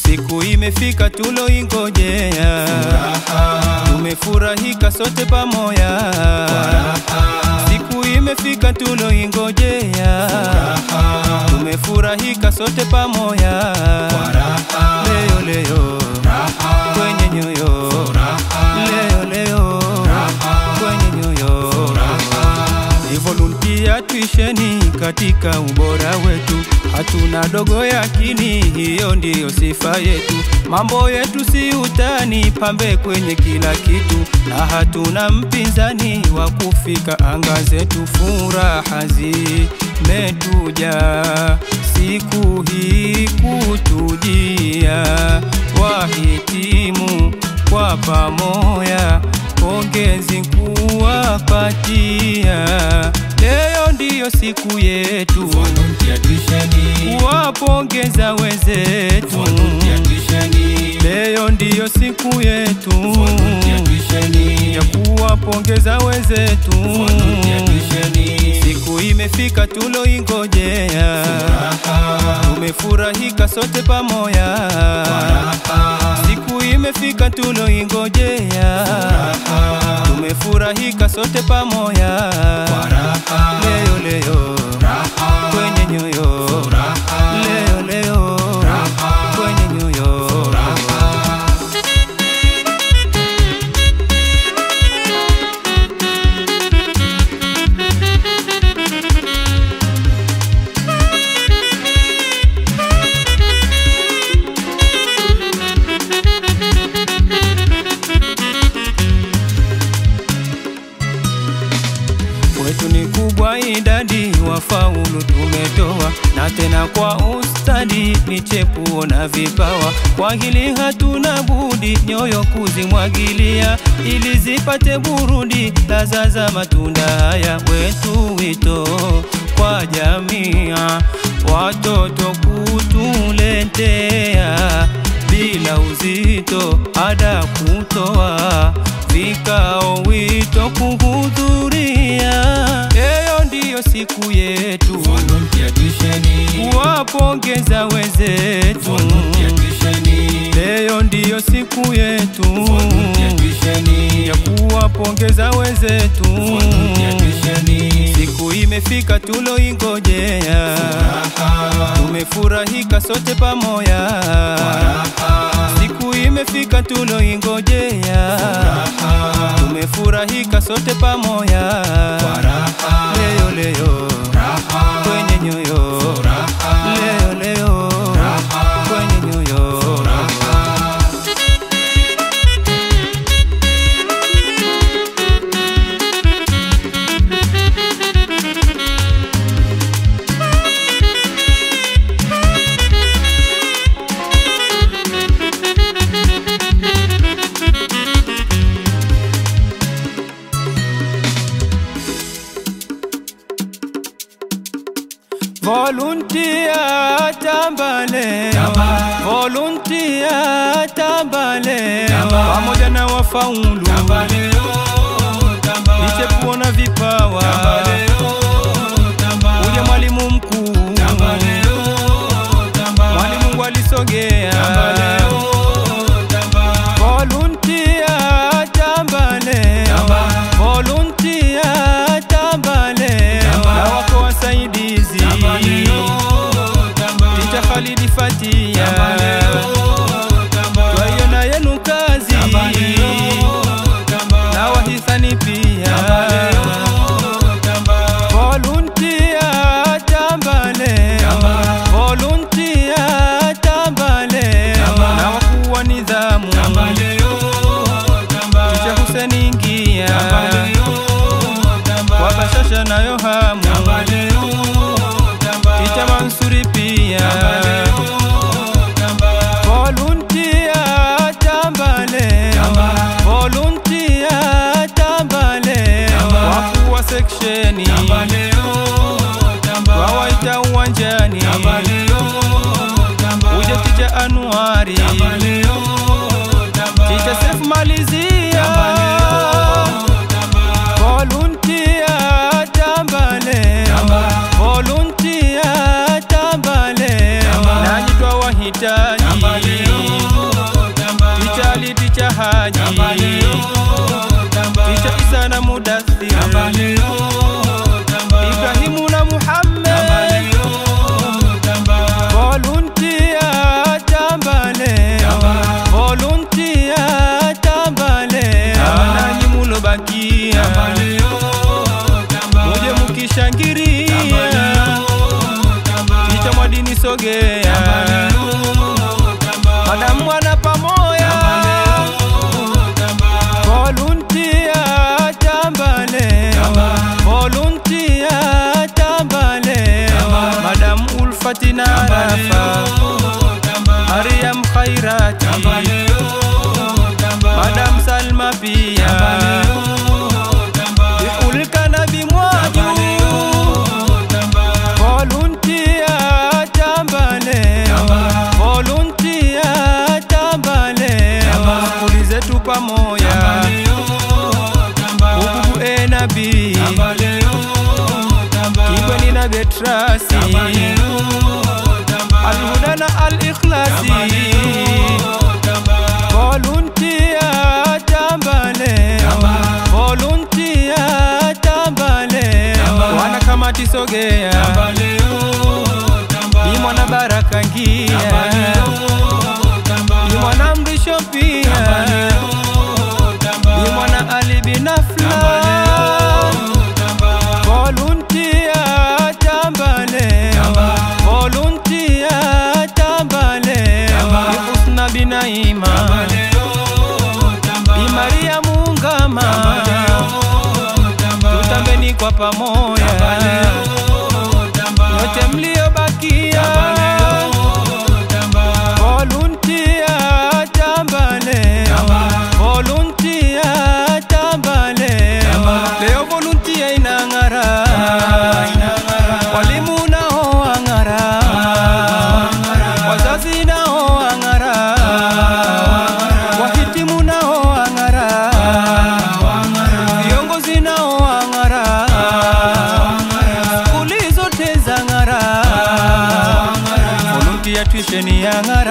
siku imefika tuloingojea, tumefurahika sote pamoja, siku imefika tuloingojea, tumefurahika sote pamoja, leo leo kwenye nyoyo, leo leo kwenye nyoyo ni volunteer tuisheni katika ubora wetu, hatuna dogo yakini, hiyo ndiyo sifa yetu. Mambo yetu si utani, pambe kwenye kila kitu, na hatuna mpinzani wa kufika anga zetu. Furaha zimetuja siku hii kutujia, wahitimu kwa pamoja pongezi kuwapatia. Leo ndiyo siku yetu, kuwapongeza wenzetu. Leo ndiyo siku yetu ya kuwapongeza wenzetu. Siku imefika tuloingojea, tumefurahika sote pamoja. Siku imefika tuloingojea, tumefurahika sote pamoja. Leo leo kwenye nyoyo, leo leo kwenye nyoyo. Kwetu ni kubwa idadi wafaulu tumetoa, na tena kwa ustadi ni chepuo na vipawa. Kwa hili hatuna budi nyoyo kuzimwagilia, ili zipate burudi laza za matunda haya. Wetu wito kwa jamia, watoto kutuletea bila uzito, ada kutoa vikao, wito kuhudhuria. Leo ndiyo siku yetu, kuwapongeza wenzetu. Leo ndiyo siku yetu ya kuwapongeza wenzetu. Siku imefika tuloingojea, tumefurahika sote pamoja. Siku imefika tuloingojea, tumefurahika sote pamoja. Leo leo kwenye nyoyo, leo leo kwenye nyoyo. Volunteer tamba leo, volunteer tamba leo, pamoja na wafaulu niche kuona vipawa, uje mwalimu mkuu, mwalimu alisogea, volunteer tamba leo, volunteer tamba leo, na wako wasaidizi Ticha Khalidi Fatia twaiona yenu kazi na wahisani pia volunteer tamba leo volunteer tamba leo na wakuu wa nidhamu Ticha Hussein ingia kwa bashasha nayo hamu Ticha Mansuri pia sogea madam mwana pamoya volunteer tambale volunteer tambale madam ulfatina rafa mariam khairati madam salma pia biulkana bimwaju volunteer tambale volunteer tambale skuli zetu pamoja ububu enabi kibweni na betrasi alhuda na alikhlasi volunteer tambale volunteer tambale wana kamati sogea ni mwana baraka ngia ni mwana mrisho pia ni mwana ali binafla volunteer tambale volunteer tambale ni husna binaima ni maria muungama tutambeni kwa pamoja yote mliobakia volunteer tambale volunteer tambale leo volunteer inang'ara walimu nao wang'ara wazazi nao wang'ara wahitimu nao wang'ara viongozi nao wang'ara skuli zote za ng'ara volunteer tuition ya ng'ara